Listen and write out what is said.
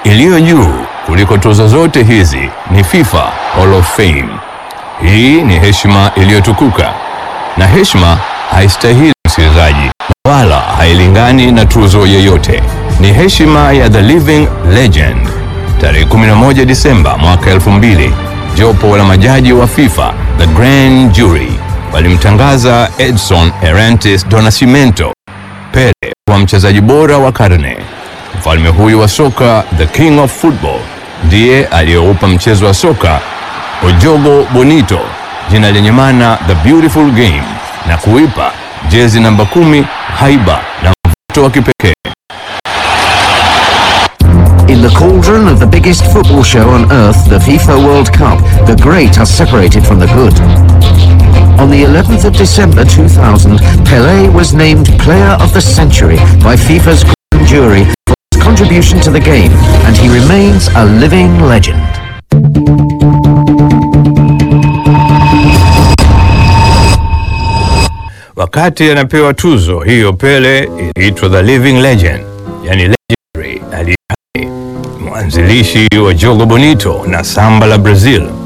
iliyo juu kuliko tuzo zote hizi ni FIFA Hall of Fame. Hii ni heshima iliyotukuka, na heshima haistahili msikilizaji, wala hailingani na tuzo yeyote. Ni heshima ya the living legend. Tarehe 11 Disemba mwaka 2000, jopo la majaji wa FIFA, the Grand Jury, walimtangaza Edson Arantes do Nascimento Pele kuwa mchezaji bora wa karne. Mfalme huyu wa soka, the king of football, ndiye aliyoupa mchezo wa soka Ojogo Bonito jina lenye maana the beautiful game na kuipa jezi namba kumi haiba na mvuto wa kipekee. In the cauldron of the biggest football show on earth, the FIFA World Cup, the great are separated from the good. On the 11th of December 2000, Pelé was named Player of the Century by FIFA's Grand Jury for his contribution to the game, and he remains a living legend. Wakati anapewa tuzo hiyo, Pele iliitwa the living legend, yani legendary, aliye hai, mwanzilishi wa jogo bonito na samba la Brazil.